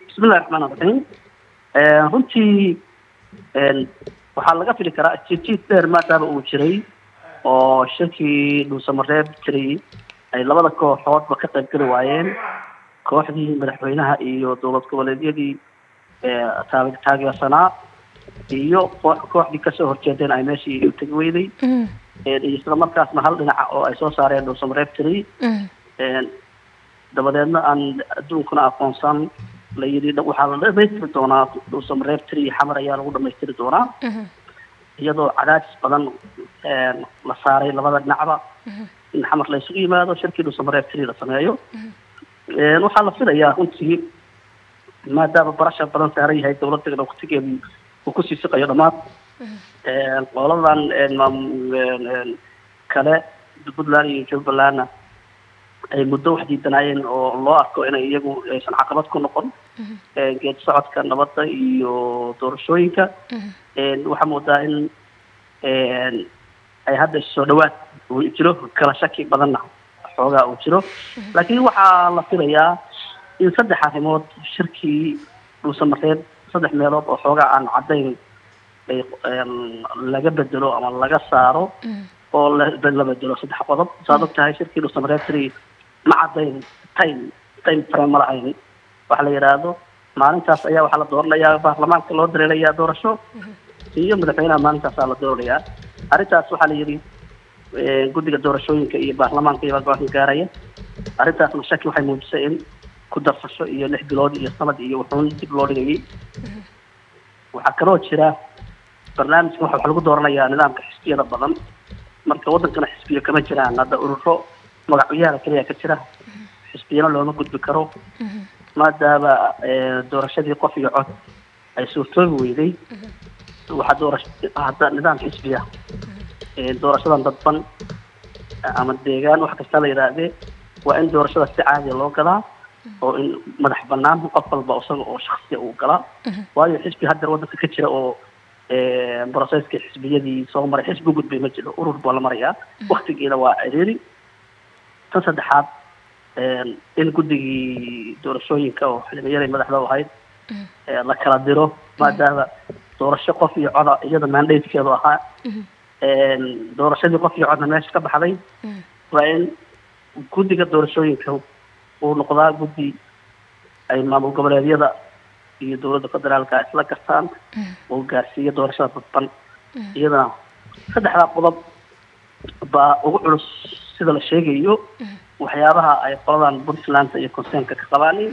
bismillahi raxmaan raxiim runtii waxaa laga fili karaa jijiid dheer maadaama uu jiray oo shirkii dhuusamareeb jiray ay labada kooxoodba ka qayb geli waayeen kooxdii madaxweynaha iyo dowlad goboleedyadii taag taageersanaa iyo kooxdii kasoo horjeedeen ay meeshii u tegi weyday iyo isla markaasna hal dhinaca oo ay soo saareen dhuusamareeb jiray dabadeedna aan adduunkuna aqoonsan la yidhi waxaa la dhamaystiri doonaa dhuusamareeb tiri xamar ayaa lagu dhamaystiri doonaa iyadoo cadaadis badan la saaray labada dhinacba in xamar la isugu yimaado shirkii dhuusamareeb tiri la sameeyo waxaa la filayaa runtii maadaama barasha badan saaran yahay dowladda waqtigeedu uu kusii siqayo dhammaad qoladan kale puntland iyo jubbalandna ay muddo wax diidanaayeen oo loo arko inay iyagu aysan caqabad ku noqon geed socodka nabadda iyo doorashooyinka waxaa moodaa in ay hadda soo dhawaad uu jiro kala shaki badanna xoogaa uu jiro laakiin waxaa la filayaa in saddex arrimood shirkii dhuusamareeb saddex meelood oo xoogaa aan caddayn laga bedelo ama laga saaro oo la bedelo saddex qodob saad og tahay shirkii dhuusamareeb tiri ma caddayn time time frame ma lahayn waxa la yidhaahdo maalintaas ayaa waxaa la dooranayaa baarlamaanka loo dareerayaa doorasho iyo madaxweynaha maalintaasaa la doorayaa arrintaas waxaa la yidhi guddiga doorashooyinka iyo baarlamaanka iyo go-aanka gaaraya arrintaasna shaki waxay muujisay in ku darsasho iyo lix bilood iyo sanad iyo wuxuun dib loo dhigayay waxaa kaloo jira barnaamijka waxa wax lagu dooranayaa nidaamka xisbiyada badan marka waddankana xisbiyo kama jiraan hadda ururo magacyaala keliya ka jira xisbiyana looma gudbi karo maadaama doorashadii qof iyo cod ay suurtoobi weyday waxaa doorasho hadda nidaam xisbiya doorashadan dadban ama deegaan wax kasta la yidhaahdee waa in doorashada si caadiya loo galaa oo in madax banaan qof walba isaga oo shaksiya uu galaa waayo xisbi haddeer waddanka ka jira oo broseska xisbiyadii soo maray xisbi gudbay ma jiro urur baa la marayaa waktigiina waa ciriiri tan saddexaad in guddigii doorashooyinka oo xildhibayaday madaxda u ahayd la kala diro maadaama doorasho qof iyo coda iyada mandatekeedu ahaa doorashadii qof iyo codna meesha ka baxday waa in guddiga doorashooyinka uu noqdaa guddi ay maamul goboleedyada iyo dowladda federaalka isla gartaan oo gaarsiiya doorashada dadban iyadana saddexdaa qodob baa ugu culus sida la sheegayo waxyaabaha ay qoladan puntland iyo conseenka ka qabaanin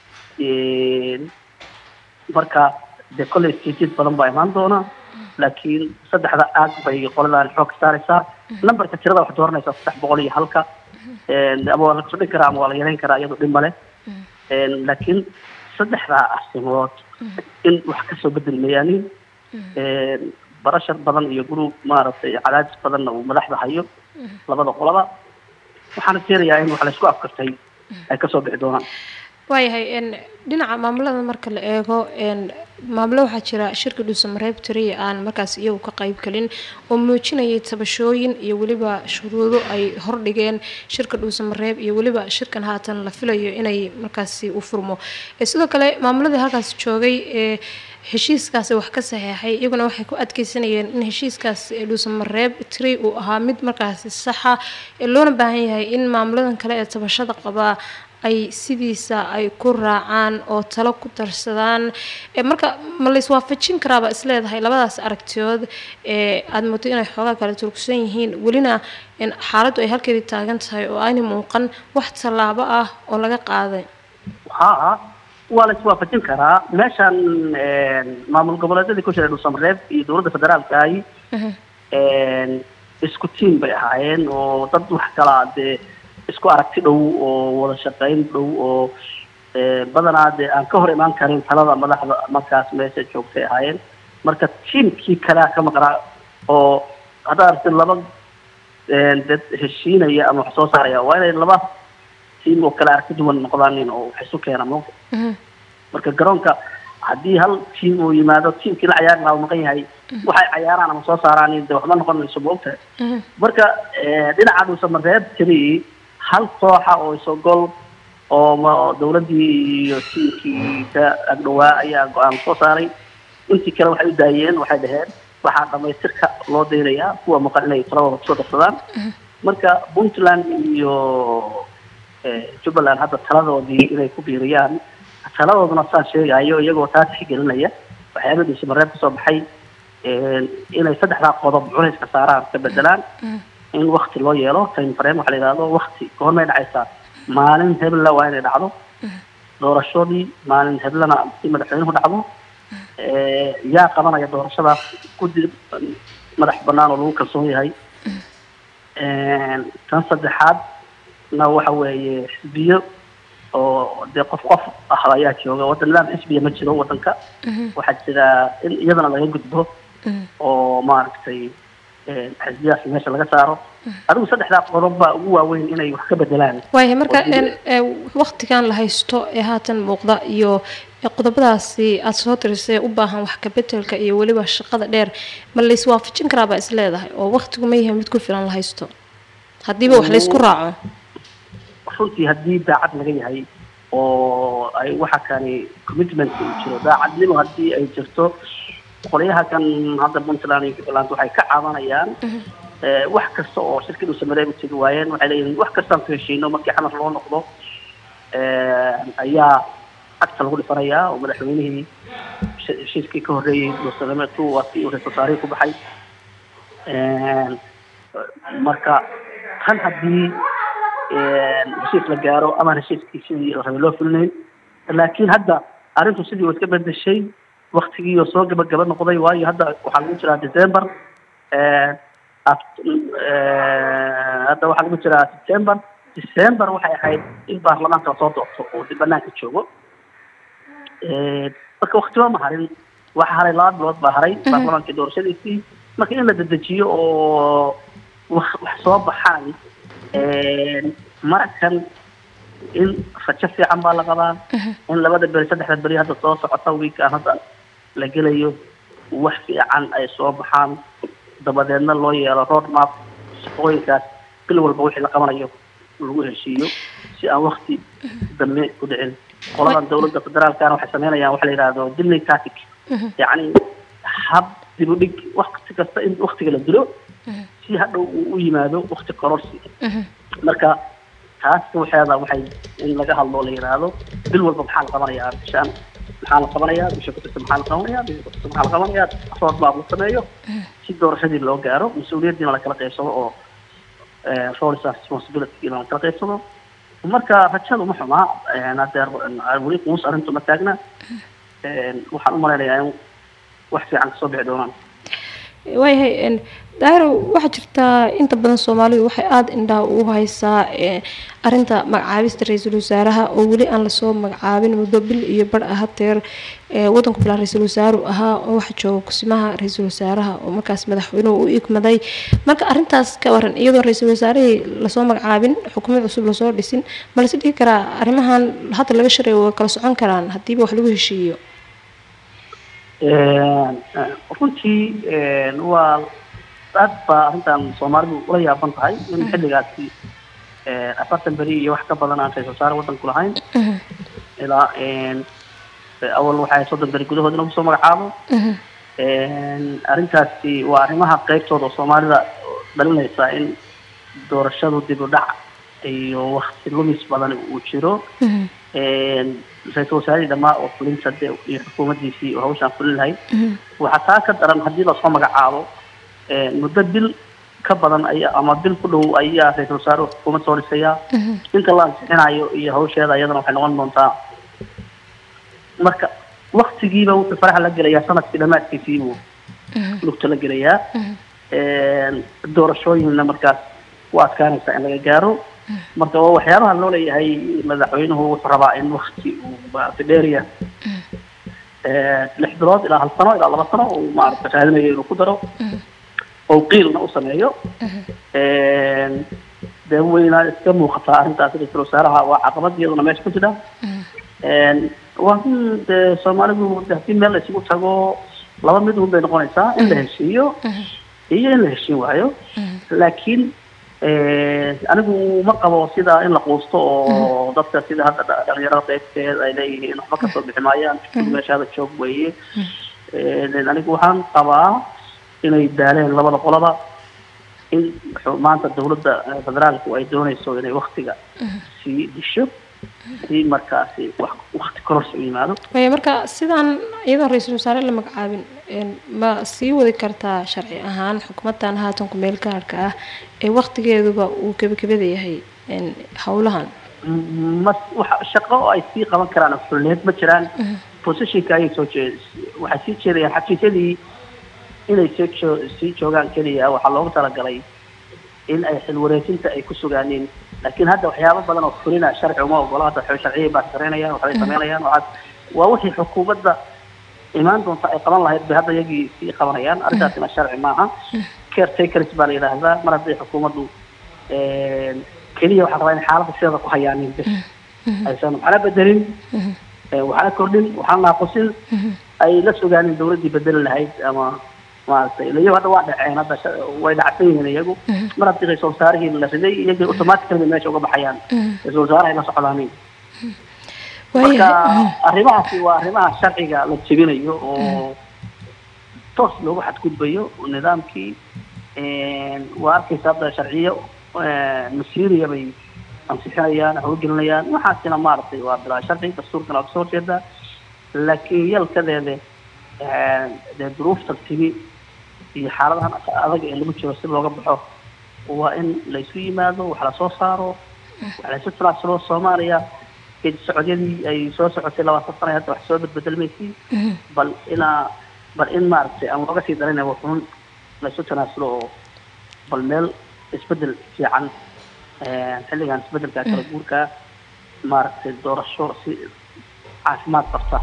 marka dee kolley sijid badan baa imaan doona laakiin saddexda aag bay qoladan xoog ka saaraysaa numberka tirada wax dooranaysaa saddex boqol iyo halka ama waa la kordhin karaa ama waa la yareyn karaa iyadoo dhib male laakiin saddexdaa arrimood in wax kasoo bedelmayaanin barashar badan iyo group maaragtay cadaadis badanna uu madaxda hayo labada qolaba waxaana keenayaa in wax laysku afkartay ay kasoo bixi doonaan waayahay dhinaca maamulada marka la eego maamulo waxaa jira shirka dhuusamareeb tiriya aan markaas iyagu ka qayb galin oo muujinayay tabashooyin iyo weliba shuruudo ay hordhigeen shirka dhuusamareeb iyo weliba shirkan haatan la filayo inay markaasi u furmo sidoo kale maamuladii halkaas joogay ee heshiiskaasi wax ka saxeexay iyaguna waxay ku adkeysanayeen in heshiiskaas dhuusamareeb tiri uu ahaa mid markaasi saxa loona baahan yahay in maamuladan kale ee tabashada qabaa ay sidiisa ay ku raacaan oo talo ku darsadaan marka ma layswaafajin karaaba isleedahay labadaas aragtiyood ee aada moodo inay xoogaa kale turugsan yihiin welina xaaladdu ay halkeedii taagan tahay oo aanay muuqan wax tallaabo ah oo laga qaaday haa waa la iswaafajin karaa meeshan maamul goboleedyadii ku jiray dhuusamareeb iyo dowladda federaalka ahi isku tiim bay ahaayeen oo dad wax kalaa dee isku aragti dhow oo wada shaqayn dhow oo badanaa dee aan ka hor imaan karin talada madaxda markaas meesha joogtay ahaayeen marka tiimkii kalea ka maqnaa oo haddaad aragtid laba dad heshiinaya ama wax soo saaraya waa inay laba tiim oo kale aragti duwan noqdaanin oo wax isu keena mo marka garoonka haddii hal tiim uu yimaado tiimkii la cayaari lahaa uu maqan yahay waxay cayaaraan ama soo saaraan de waxba noqon mayso moogtahay marka dhinaca dhuusamareeb tiri hal kooxa oo isogol oo ma dowladdii iyo tiimkii ka agdhowaa ayaa go-aan soo saaray intii kale waxay u daayeen waxay dhaheen waxaa dhamaystirka loo daynayaa kuwa maqan inay taladooda kusoo darsadaan marka puntland iyo jubbaland hadda taladoodii inay ku biiriyaan taladooduna saan sheegayo iyagoo taa tixgelinaya waxyaaba dhiisamareeb kasoo baxay inay saddexdaa qodob culayska saaraan ka bedelaan in wakti loo yeelo time frame waxa la yidhahdo wakti goormay dhacaysaa maalin hebla waa inay dhacdo doorashadii maalin heblana si madaxweynuhu dhacdo yaa qabanaya doorashadaas guddi madax banaan oo lagu kalsoon yahay tan saddexaadna waxa weeye xisbiyo oo dee qof qof ah ayaa jooga waddan nidaam xisbiya ma jiro waddanka waxaa jira in iyadana laga gudbo oo maaragtay xisbiyaas meesha laga saaro adigu saddexdaa qodob baa ugu waaweyn inay wax ka bedelaan waayahay marka waktigan la haysto ee haatan muuqda iyo qodobadaasi aada soo tirisay u baahan wax kabedelka iyo weliba shaqada dheer ma laiswaafajin karaabaa is leedahay oo waktigu ma yahay mid ku filan la haysto haddiiba wax laysku raaco runtii haddii daacad laga yahay oo ay waxa kani commitment uu jiro daacadnimo haddii ay jirto qolyaha kan hadda puntland iyo jubbaland waxay ka cabanayaan wax kasta oo shirkadu samareeb u tegi waayeen waxay leeyihiin wax kastaan ku heshiino markii xamar loo noqdo ayaa cagta lagu dhifanayaa oo madaxweynihii heshiiskii ka horreeyey doorsameedku waa si uu ra-isul wasaarihii ku baxay marka tan haddii heshiis la gaaro ama heshiiskii sidii la rabay loo fulinayn laakiin hadda arrintu sidii waa iska bedeshay waktigiioo soo gabagaba noqday waayo hadda waxaa lagu jiraa december hadda waxaa lagu jiraa september december waxay ahayd in baarlamaanka lasoo doorto oo dib banaanka joogo marka waktiba ma harin waxa haray laba bilood baa haray baarlamaankii doorashadiisii marka in la dedejiyo oo wax wax soo baxaan markan in rajo fiican baa la qabaa in labada beri saddexda beri hadda soo socota wiikaan hadda la gelayo wax fiican ay soo baxaan dabadeedna loo yeelo road map shaqooyinkaas bil walba wixii la qabanayo lagu heshiiyo si aan wakti dambe u dhicin qoladan dawladda federaalkana waxay sameynayaan waxa la yidhahdo dilney tactic yacni hab dib u dhig wakti kasta in waktiga la dilo si hadhow uu u yimaado wakti kororsi marka taas waxeeda waxay in laga hadlo la yidhaahdo bil walba maxaa la qabanayaa bishaan maxaa la qabanayaa bisha kutista maxaa la qabanayaa bisha kutista maxaa la qabanayaa road map la sameeyo si doorashadii loo gaaro mas-uuliyaddiina lakala qaybsado oo roles and responsibilitygiina lakala qaybsado marka rajada uma xumaa hadeer weli quus arrintu ma taagna waxaan u malaynayaa in wax fiican kasoo bixi doonaan waayahay daahir waxaa jirtaa inta badan soomaalidu waxay aada indhaha ugu haysaa arinta magacaabista ra-iisul wasaaraha oo weli aan lasoo magacaabin muddo bil iyo bar ah hadeer wadanku bilaa ra-iisul wasaaru ahaa oo waxa jooga kusimaha ra-iisul wasaaraha oo markaas madaxweynuhu u igmaday marka arintaas ka waran iyadoo ra-iisul wasaarihii lasoo magacaabin xukuumad cusub lasoo dhisin ma lasi dhihi karaa arrimahan hadda laga shareeyo way kala socon karaan haddiiba wax lagu heshiiyo runtii waa aad baa arrintan soomaalidu ula yaaban tahay in xilligaasi afartan beri iyo wax ka badan aan ra-isul wasaare waddanku lahayn ilaa awal waxay soddon beri gudahood in lagu soo magacaabo arrintaasi waa arrimaha qeybtooda oo soomaalida dhalinaysa in doorashadu dib u dhac iyo wakti lumis badan uu jiro ra-isul wasaarihii dhamaa oo fulinta de iyo xukuumaddiisii oo hawshaan fulin lahayd waxaa taa ka daran haddii lasoo magacaabo muddo bil ka badan aya ama bil ku dhow ayaa ra-isul wasaare xukuumad soo dhisayaa inta la ansixinayo iyo hawsheeda iyadana waxay noqon doontaa marka waktigiiba wuxuu faraxa la gelayaa sanadkii dhamaadkiisii buu lugta la gelayaa doorashooyinna markaas u adkaanaysa in laga gaaro marka waa waxyaabaha loo leeyahay madaxweynuhu wuxuu rabaa in wakti uu maaragtay dheeriya lix bilood ilaa hal sano ilaa laba sano uu maaragtay raadinayo inuu ku daro oo qiilna u sameeyo dee weyna iska muuqataa arrintaas ra-isul wasaaraha waa caqabad iyaduna meesha ku jira waa in dee soomaalidu haddii meel la isugu tago laba mid un bay noqonaysaa in la heshiiyo iyo in la heshiin waayo laakiin anigu ma qabo sida in la quusto oo dadka sida hadda dhalinyarada qaybteed ay leeyihiin waxba kasoo bixi maayaan meeshaada joog weeye anigu waxaan qabaa inay daaleen labada qolaba in maanta dawladda federaalku ay doonayso inay waktiga sii disho si markaasi wax wakti kororsi u yimaado maya marka sidaan iyadoo ra-iisul wasaare la magacaabin ma sii wadi kartaa sharci ahaan xukuumaddan haatan ku-meel gaarhka ah ee waktigeeduba uu gebagabada yahay howlahan ma waxa shaqo ay sii qaban karaan xulneed ma jiraan positionka ayay soo jeed waxay sii jeedayaan xafiisyadii inay sii joo sii joogaan keliya waxaa loogu talagalay in ay xilwareejinta ay ku sugaaniin laakiin hadda waxyaabo badan oo fulina sharci uma ogola hadda sharciyay baa sareynayaan waxbay sameynayaan waxaad waa wixii xukuumadda imaan doonta ay qaban lahayd bay hadda iyagii sii qabanayaan arrintaasina sharci maaha caretakers baa la yidhaahdaa mar hadday xukuumaddu keliya waxaa rabaa in xaaladda sideeda ku hayaanin bis aysan waxna bedelin waxna kordhin waxna naaqusin ay la sugaanin dawladdii bedeli lahayd ama maaragtay iyagu hadda waa dhaceen hadda way dhacsan yihiin iyagu mar haddii ra-isul wasaarihii la riday iyagii automatically meesha uga baxayaan ra-isul wasaarahay la socdaanin marka arrimahaasi waa arrimaha sharciga la jebinayo oo toos loogu xadgudbayo nidaamkii waa arkaysa hadda sharciyo masiiriya bay ansixinayaan hawgelinayaan waxaasina maaragtay waa bilaa sharci dastuurkana waa kasoo horjeedaa laakiin yalkadeede dee duruufta timi iyo xaaladahan adag ee lagu jiro si looga baxo waa in laysu yimaado wax lasoo saaro wax laysu tanaasulo soomaaliya geedi socodyadii ay soo socotay labaatan sana hadda wax soo bedbedelmaysay bal inaa bal in maaragtay aan looga sii darin wuxuun laysu tanaasulo oo bal meel isbedel fiican xilligan isbedelka kala guurka maaragtay doorasho si caafimaad qabta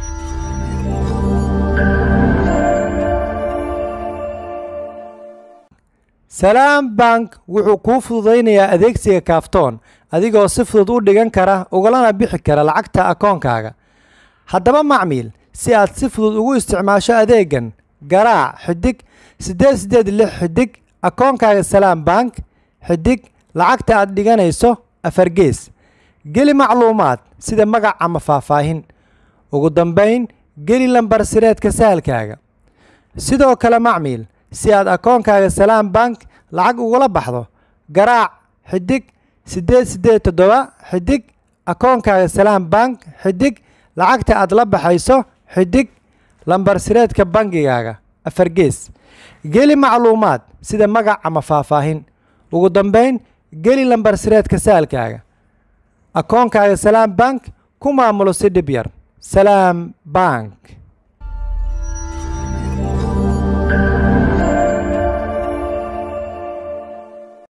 salaam bank wuxuu kuu fududaynayaa adeegsiga kaaftoon adigoo si fudud u dhigan kara ugalana bixi kara lacagta akoonkaaga haddaba macmiil si aad si fudud ugu isticmaasho adeegan garaac xidig siddeed siddeed lix xidig akoonkaaga salaam bank xidig lacagta aad dhiganayso afargees geli macluumaad sida magac ama faahfaahin ugu dambayn geli lambar sireedka sahalkaaga sidoo kale macmiil si aad akoonkaaga salaam bank lacag ugula baxdo garaac xidig siddeed siddeed toddoba xidig akoonkaaga salaam bank xidig lacagta aad la baxayso xidig lambar sireedka bangigaaga afargees geli macluumaad sida magac ama faahfaahin ugu dambayn geli lambar sireedka saalkaaga akoonkaaga salaam bank ku maamulo si dhib yar salaam bank